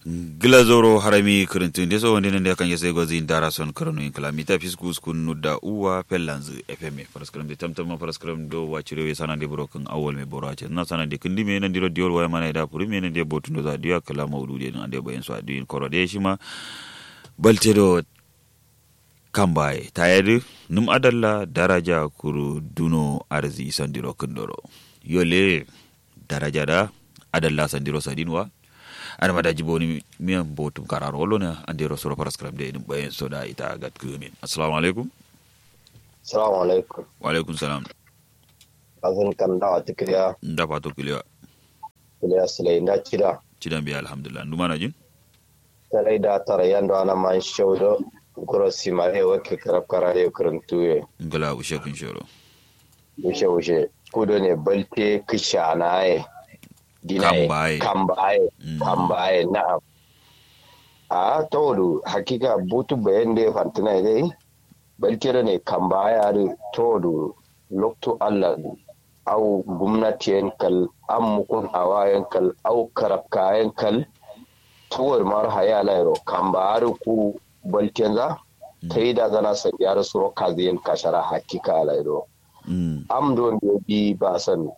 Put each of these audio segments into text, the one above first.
glazoro harami kirintin so wonde nende kan yese gozi dara son krono in kalamita fiskus kun nudda uwa pellanz fm paraskram de tamtam paraskram do wachire we sanande broken awol me borache na sanande kindi me nan diro diol waya mana da puri me nan de botundo za diya kala mawdude nan ande bayen so adi korode shima baltedo kambaye tayar num adalla daraja kuru duno arzi sandiro kundoro yole daraja da adalla sandiro sadinwa ana mada jiboni miyan botum kararo lo ne ande ro soro paraskram de dum bayen soda ita gat kumin assalamu alaikum assalamu alaikum wa alaikum salam azan kan da wata kiriya nda pato kiliwa kiriya sulai da kida cidan bi alhamdulillah nduma na jin tarai da tara yando ana man shaudo guro simare wake karab karare karantuye ngala ushe kun shoro ushe ushe kudo ne balte kishanaye Kambaye. kambaye Mm. kambaye na'am a todu hakika butu bayan da ya fantina dai balkira ne kambaye ari todu lokto allah au gumnatiyen kal an mukun awayen kal au karabkayen kal tuwar mar haya lairo kamba ari ku balken za ta yi da zana sa yar suro kaziyen kashara hakika lairo mm am don da bi ba san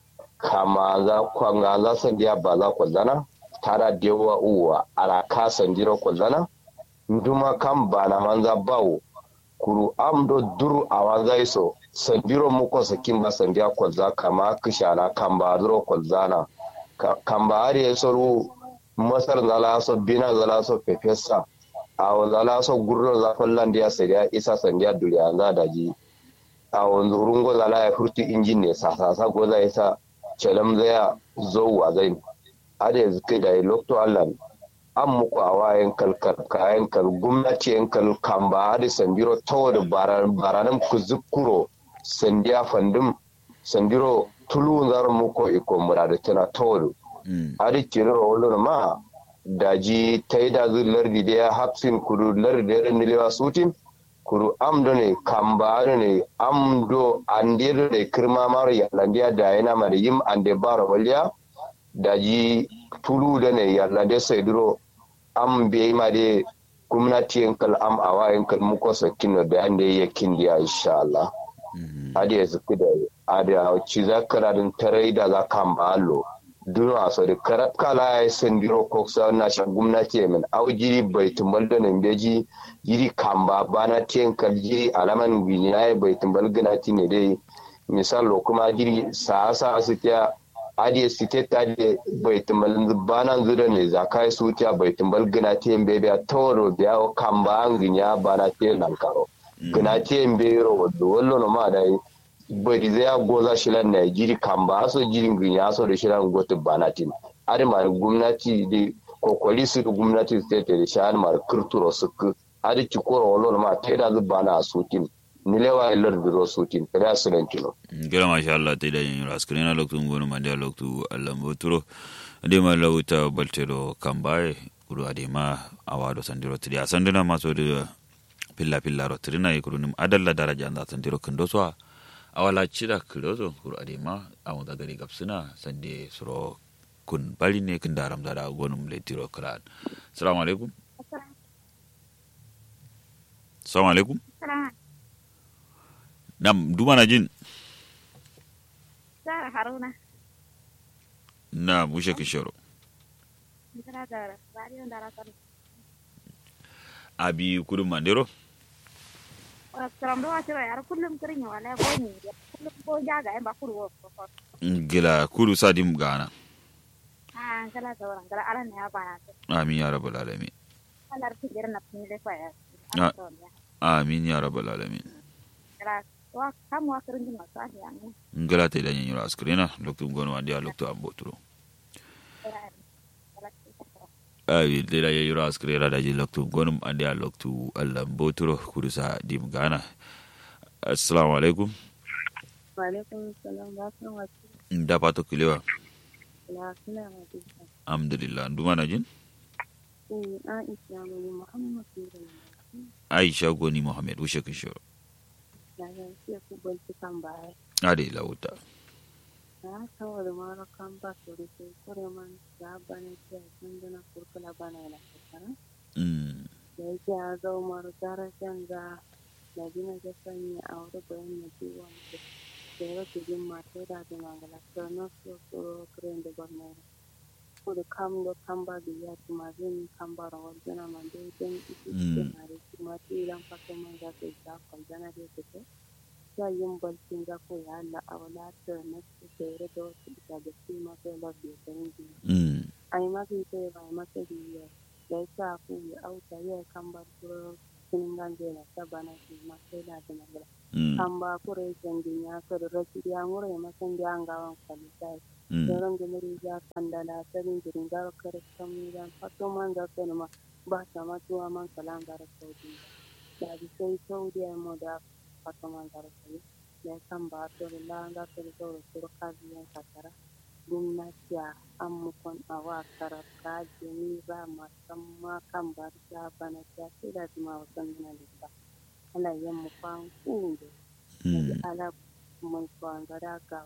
kama za kwanga za san dia ba za kwallana tara dewa uwa ara ka san diro kwallana nduma kan ba na manza bawo kuru am do duru a wanza iso san diro mu ko sakin ba san dia kwalza kama kishana kan ba duro kwallana Ka- kan ba ari soru masar zala so bina zala so pepesa a zala so gurro za kwallan dia sai dia isa san dia duriya za daji a wanzu rungo zala ya furtu injin ne sasasa ko zai sa calam zaya zo wa zai ada yanzu kai da lokto allah an muku a wayan kalkar kayan kal gwamnati yan kal kamba ada sandiro tawo da baranan ku zukuro sandiya fandum sandiro tulu zar muku iko murada tana tawo mm ada kiro wolo ma daji taida zu lardi da hapsin kudu lardi da nilewa sutin kuru amdo ne kamba ne amdo andir ne kirma maro yalandiya da yana mara yim ande baro waliya daji tulu da ne yalande sai duro am be ma de gwamnati yankal am awa yankal muko sakino da ande yakin dia insha Allah mm ade yanzu da ade ci zakara din tarai da za kamba allo duna so da karat kala ya sendiro ko sa na sha gwamnati min au jiri bai tumbal da nan beji jiri kamba bana ten kal jiri alaman gwinya ya bai tumbal gana ti ne dai misalo kuma jiri sa sa su ta adi su ta ta de bai tumbal bana zura ne zakai su ta bai tumbal gana ti en bebe a toro da kamba an gwinya bana te nan karo gana ti en be ro wallo no ma dai bari zai goza shilan na jiri kamba aso jirin gwinya aso da shilan gotu banatin ari ma gwamnati da kokoli su da gwamnati su ta da shan ma kirturo su ku ari ci koro wolo ma ta da zuba na sutin nilewa ilar da ro sutin kada su nan kilo gira masha Allah te da yin raskrina loktu ngonu mande loktu Allah mboturo ade ma lawta baltedo kambaye kuru ade ma awado sandiro tiri asandina maso de pilla pilla ro tirina e kuru nim adalla daraja anda sandiro kendo so awala cida kilozo kuru ade ma awon da gari gapsina sande suro kun bali ne kun daram da gonum le tiro kran assalamu alaikum assalamu alaikum nam duma na jin Zara Haruna, na mushe kishoro Zara Zara, Zari on Dara Sani. abi kudu mandero Seram doa ciro yar kullum kirin ya wala goni, kullum ko jaga en bakuru wo ko. gila kudu sadim gana Ah, kala sauran, kala ala ne ya bana. amin ya rabbal alamin Kala ti der na pini le kwaya. Ah. amin ya rabbal alamin Kala wa kamu wa kirin ma sa ya ne. ngala te da nyanyura askrina loktu ngono wandi a loktu amboturo Kala kala ti ko. abi te da nyanyura askrina da ji loktu ngono andi a loktu allah amboturo kudu sa dim gana assalamu alaikum Wa alaikum salam wa rahmatullahi nda pato kilewa wa barakatuh. alhamdulillah nduma na jin In Aisha ne Muhammad sallallahu aisha goni mohammed wushe kishoro alaihi wasallam ku banci kan baya. ade lauta Na saboda mara kan ba su da ke kure man ya bane ya san dana kurka kula bana na kasara mm da yake ya zo mara darajan da na gina da sanya a wuri bayan na biyu wanda da ya rage jin mata da da mangala ta na so so kiran da gwamnati ko da kam da kam ba da ya ci ma zai kam ba da wajen na man da idan ita ce na da shi ma ta idan fata man za ta yi ta kwalzana da ya ce ya yin balcin za ko ya Allah a wala ta na su da ya rage wasu bisa da shi ma sai lafiya ta yin jini mm ai mafi sai ba masa biya da ya ku ya auta ya kan bar kuro kinin ganje na sabana shi ma sai da da magana mm kan ba kure san dinya ka da rashi ya mure masan da an gawan kwalita mm yaron da muri ya kandala sarin jirin da kare kan mi dan fato man da sai ma ba ta ma tuwa man kalan da saudi da bi sai saudi ai mo da fato man da sai ya kan ba to la da to da to ka biyan kasara gwamnati an mukon a wa karaka jini ba musamman kan ba ta bana ta sai da kuma wasan yana da ba ana yin mukon kunde mm ala mun kwan gada ga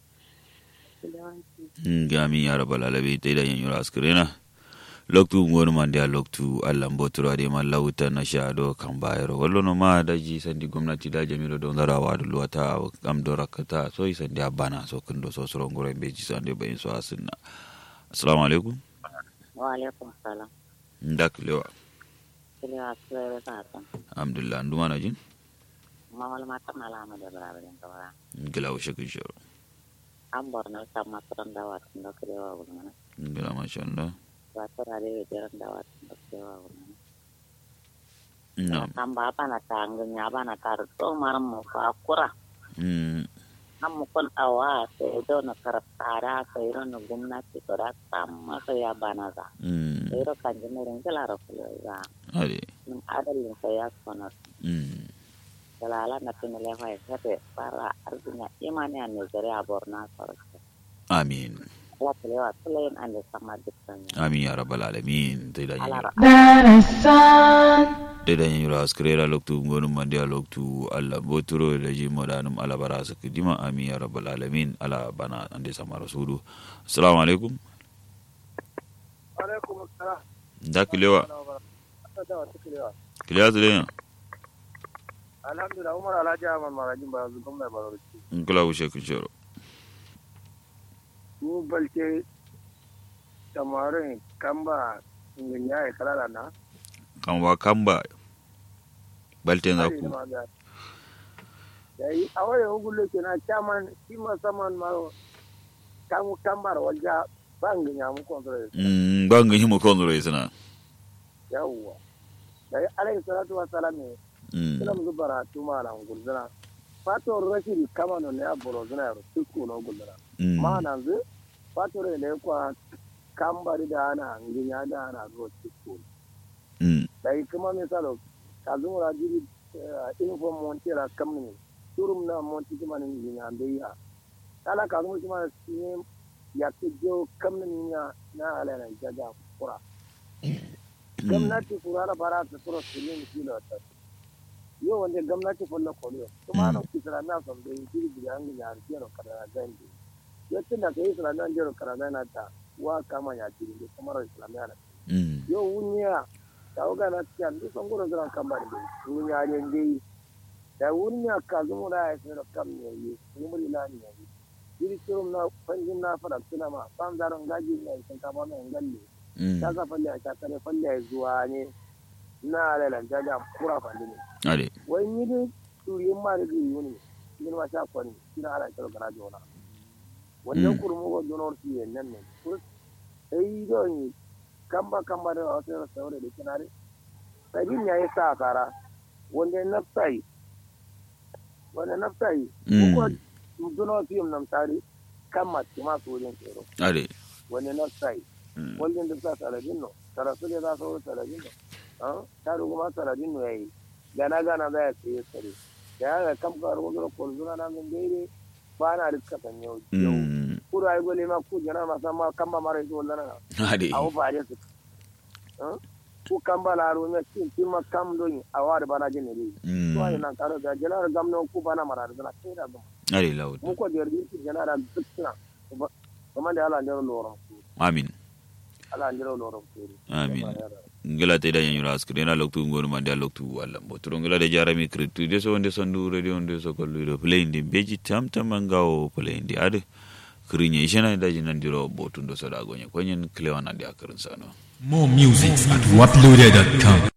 yawanci gami ya raba lalabe ta idan yanyu askrena loktu ngonu man dia loktu allan boturo ade man lawuta na shado kan bayero wallo no ma daji sandi gwamnati da jamilo don zarawa da luwata am do rakata so yi sandi abana so kundo so soro ngoro be ji sande bayin so asinna assalamu alaikum wa alaikum salam ndak lewa kili wa kile ta ta alhamdulillah nduma na jin ma wal ma ta mala ma da bara da ta wara ngila wa shakin shoro an bor na ta ma tran da wa tun da kile wa wala mana ngila masha Allah wa ta ra de de ran da wa tun da kile wa wala mana na'am kan ba pa na ta ngin ya ba na ta to mar mu fa kura mm an mu kon awa sai do na karata sai ro na gwamnati to da tamma sai ya bana za mm sai ro kan jin rin kala ro kile za ade min adalin sai ya kona mm dalala na tin le fa sai para arzinya imani an ne zare a borna sarki amin ala kelewa selain anda sama dukkannya amin ya rabbal alamin ta idan yanyu ala da dan yura askrera loktu ngonu mande a loktu alla boturo da ji modanum ala bara su kidima amin ya rabbal alamin ala bana ande sama rasulu assalamu alaikum alaikum assalam da kilewa da wata kilewa kilewa zule alhamdulillah umar alhaji ahmad marajin ba yanzu gwamna barauci ngula wushe kishoro ni balke samarin kamba ngin ya yi kalala na kan wa kamba balten za ku da yi a wani hukulo ke na chairman shi musamman ma kan kambar walja ba ngin ya mu kontrol mm bangan himo konro isana yawwa da yi alayhi salatu wa salam ne mm kila mu zubara tuma na gulzana fato rashidi kama no ne aboro zana yaro tukku no gulzana mm ma nan zu fatore ne kwa kambari da ana nginya da ana zo tukku mm dai kuma misalo kazura jiri info montera kamni turum na monti kuma ni nginya beya kala kazu kuma ne ya ke jo kamni nya na ala na jaga kura gwamnati kurara bara ta turo silin kilo ta yo wanda gwamnati fulla koliyo kuma na kisra na son da jiri biya an ginya arkiyo kada gandi yatin da kai isra na jiro kada na ta wa kama ya jiri da kamar islamiyya na mm yo wunya ta uga na tiya ndu son goro zran kamar da wunya ne ngai da wunya ka zumu da ya tsira kam ne yi ni muri la ne yi jiri turum na fanjin na fara tuna ma ban zaron gaji ne sun kama mai ngalle mm ta ka falle ta kare falle zuwa ne na lalan jaja kura falle ne ade wai ni dai turiyin ma da zai yi ne cikin ma sha kwani shi na ala kyau kana jona wannan kurmu ko donor su yi nan ne kur sai don yi kamba kamba da wasu yara saure da kinare sabin ya yi sa kara wanda naftai wanda naftai ko mm donor su yi nan tare kan mace masu wajen tsoro ade wanda naftai mm wajen da sa saladin no sarasu da za su wuri saladin no ah ta kuma saladin no yayi gana gana za ya tsaye tsare da ya ga kam ka rubuta kolzuna na min daidai ba na rika san yau yau mm kuru ay gole ma ku jana ma sama kamba mara ito wala na ade awu ba je su ah ku kamba la ru me tin tin ma kam do ni awar bana je ne dai mm to ay nan karo da jana gam no ku bana mara da na sai da gam ade lawut mu ko der din jana da dukna kuma da ala ndero loro amin ala ndiro loro kuri amin ngila te da yanyura askri na loktu ngonu mande loktu walla mbotoro ngila de jarami kritu de so onde sondu radio onde so kollu do play ndi beji tam tam mangawo play ndi ade krinya ishana da jinan diro botundo so da gonye kwenyen klewana de akarin sano More music at waploaded.com.